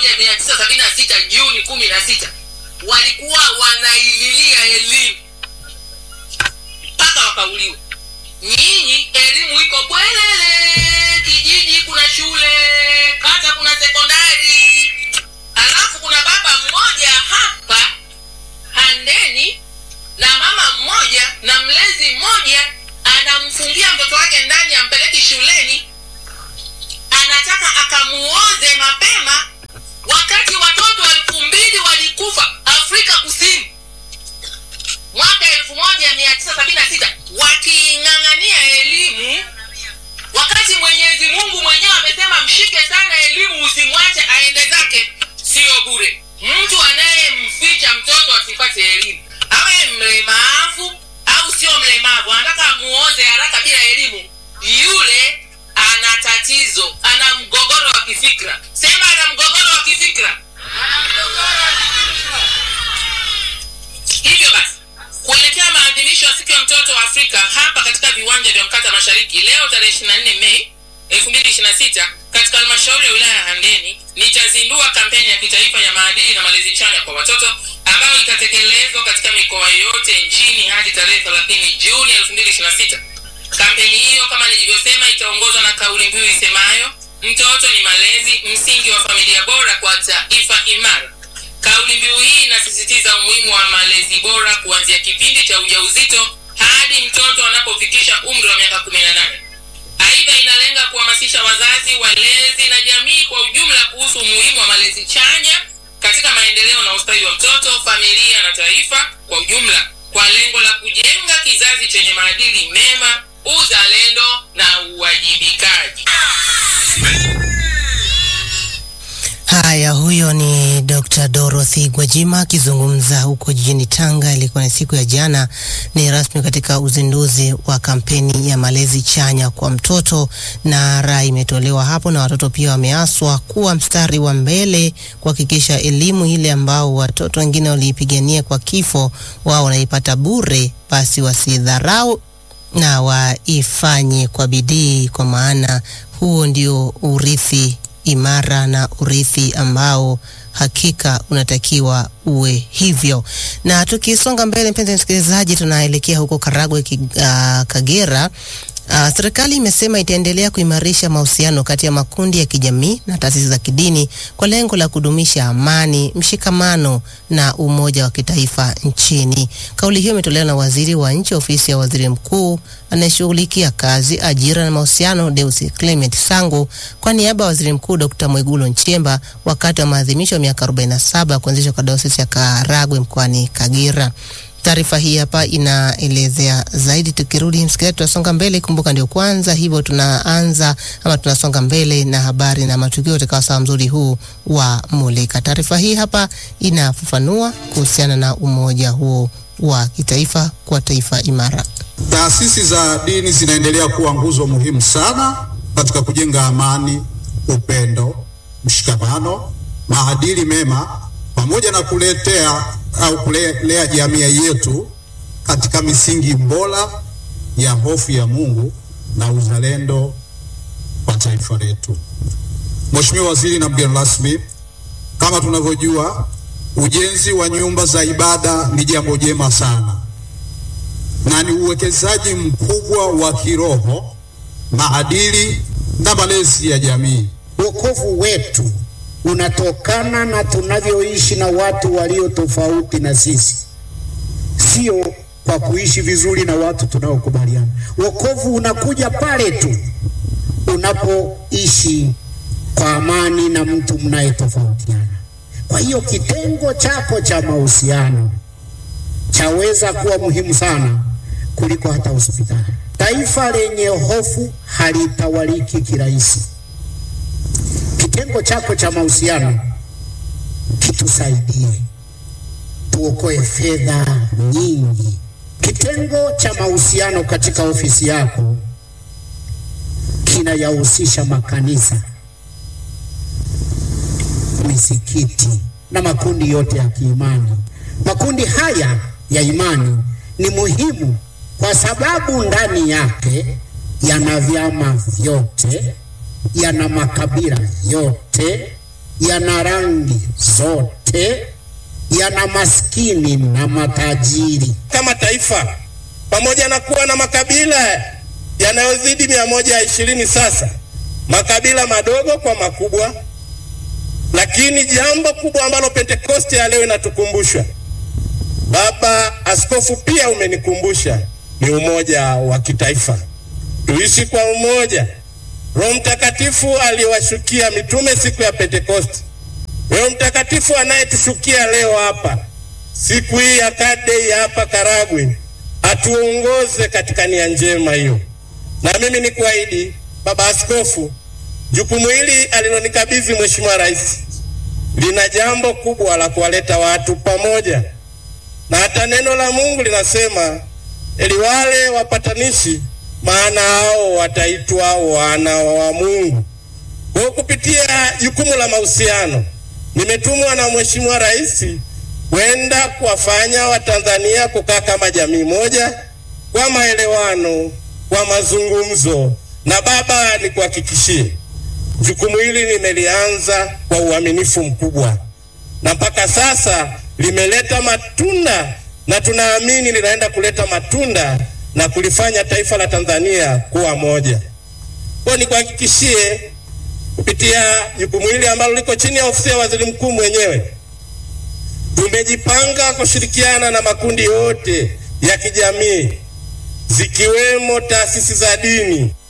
moja mia tisa sabini na sita Juni kumi na sita walikuwa wanaililia elimu mpaka wakauliwa. Nyinyi elimu iko bwelele, kijiji kuna shule, kata kuna sekondari, alafu kuna baba mmoja hapa Handeni na mama mmoja na mlezi mmoja anamfungia mtoto wake ndani, ampeleki shuleni, anataka akamuoze mapema, wakati watoto elfu mbili walikufa Afrika Kusini mwaka elfu moja mia tisa sabini na sita wakiing'ang'ania elimu, wakati Mwenyezi Mungu mwenyewe amesema mshike sana elimu, usimwache aende zake. Sio bure. Mtu anayemficha mtoto asipate elimu, awe mlemavu au sio mlemavu, anataka amuoze haraka bila elimu, yule ana tatizo, ana mgogoro wa kifikra. Sema ana mgogoro wa kifikra. Hivyo basi kuelekea maadhimisho ya siku ya mtoto wa Afrika hapa katika viwanja vya Mkata Mashariki leo tarehe 24 Mei 2026 katika halmashauri ya wilaya ya Handeni nitazindua kampeni ya kitaifa ya maadili na malezi chanya kwa watoto ambayo itatekelezwa katika mikoa yote nchini hadi tarehe 30 Juni 2026. Kampeni hiyo kama nilivyosema, itaongozwa na kauli mbiu isemayo mtoto ni malezi, msingi wa familia bora kwa taifa imara. Kauli mbiu hii inasisitiza umuhimu wa malezi bora kuanzia kipindi cha ujauzito hadi mtoto anapofikisha umri wa miaka 18. Aidha, inalenga kuhamasisha wazazi, walezi na jamii kwa ujumla kuhusu umuhimu wa malezi chanya katika maendeleo na ustawi wa mtoto, familia na taifa kwa ujumla, kwa lengo la kujenga kizazi chenye maadili mema, uzalendo na uwajibikaji. Haya, huyo ni Dr. Dorothy Gwajima akizungumza huko jijini Tanga. Ilikuwa ni siku ya jana, ni rasmi katika uzinduzi wa kampeni ya malezi chanya kwa mtoto, na rai imetolewa hapo, na watoto pia wameaswa kuwa mstari wa mbele kuhakikisha elimu ile ambao watoto wengine waliipigania kwa kifo, wao wanaipata bure, basi wasidharau na waifanye kwa bidii, kwa maana huo ndio urithi imara na urithi ambao hakika unatakiwa uwe hivyo. Na tukisonga mbele, mpenzi msikilizaji, tunaelekea huko Karagwe, ki- ah, Kagera. Uh, serikali imesema itaendelea kuimarisha mahusiano kati ya makundi ya kijamii na taasisi za kidini kwa lengo la kudumisha amani, mshikamano na umoja wa kitaifa nchini. Kauli hiyo imetolewa na waziri wa nchi ofisi ya waziri mkuu anayeshughulikia kazi, ajira na mahusiano, Deus Clement Sangu kwa niaba ya waziri mkuu Dr. Mwigulu Nchemba wakati wa maadhimisho ya miaka 47 ya kuanzishwa kwa dayosisi ya Karagwe mkoani Kagera. Taarifa hii hapa inaelezea zaidi. Tukirudi msikilizaji, tunasonga mbele. Kumbuka ndio kwanza hivyo, tunaanza ama tunasonga mbele na habari na matukio katika wasaa mzuri huu wa Mulika. Taarifa hii hapa inafafanua kuhusiana na umoja huo wa kitaifa kwa taifa imara. Taasisi za dini zinaendelea kuwa nguzo muhimu sana katika kujenga amani, upendo, mshikamano, maadili mema pamoja na kuletea au kulea jamii yetu katika misingi bora ya hofu ya Mungu na uzalendo wa taifa letu. Mheshimiwa Waziri na mgeni rasmi, kama tunavyojua, ujenzi wa nyumba za ibada ni jambo jema sana na ni uwekezaji mkubwa wa kiroho, maadili na malezi ya jamii. Wokovu wetu unatokana na tunavyoishi na watu walio tofauti na sisi, sio kwa kuishi vizuri na watu tunaokubaliana. Wokovu unakuja pale tu unapoishi kwa amani na mtu mnayetofautiana. Kwa hiyo kitengo chako cha mahusiano chaweza kuwa muhimu sana kuliko hata hospitali. Taifa lenye hofu halitawaliki kirahisi. Kitengo chako cha mahusiano kitusaidie, tuokoe fedha nyingi. Kitengo cha mahusiano katika ofisi yako kinayahusisha makanisa, misikiti na makundi yote ya kiimani. Makundi haya ya imani ni muhimu kwa sababu ndani yake yana vyama vyote, yana makabila yote, yana rangi zote, yana maskini na matajiri. Kama taifa, pamoja na kuwa na makabila yanayozidi mia moja ishirini sasa, makabila madogo kwa makubwa, lakini jambo kubwa ambalo Pentekoste ya leo inatukumbusha, Baba Askofu pia umenikumbusha, ni umoja wa kitaifa. Tuishi kwa umoja. Roho Mtakatifu aliwashukia mitume siku ya Pentekoste. Roho Mtakatifu anayetushukia leo hapa siku hii ya kadei hapa Karagwe, atuongoze katika nia njema hiyo. Na mimi ni kuahidi Baba Askofu, jukumu hili alilonikabidhi Mheshimiwa Rais lina jambo kubwa la kuwaleta watu pamoja, na hata neno la Mungu linasema eli wale wapatanishi, maana hao wataitwa wana wa Mungu. Kwa kupitia jukumu la mahusiano, nimetumwa na Mheshimiwa Rais kwenda kuwafanya Watanzania kukaa kama jamii moja kwa maelewano, kwa mazungumzo. Na baba, nikuhakikishie jukumu hili nimelianza kwa uaminifu mkubwa, na mpaka sasa limeleta matunda, na tunaamini linaenda kuleta matunda na kulifanya taifa la Tanzania kuwa moja. Kwa nikuhakikishie kupitia jukumu hili ambalo liko chini ya ofisi ya waziri mkuu mwenyewe tumejipanga kushirikiana na makundi yote ya kijamii zikiwemo taasisi za dini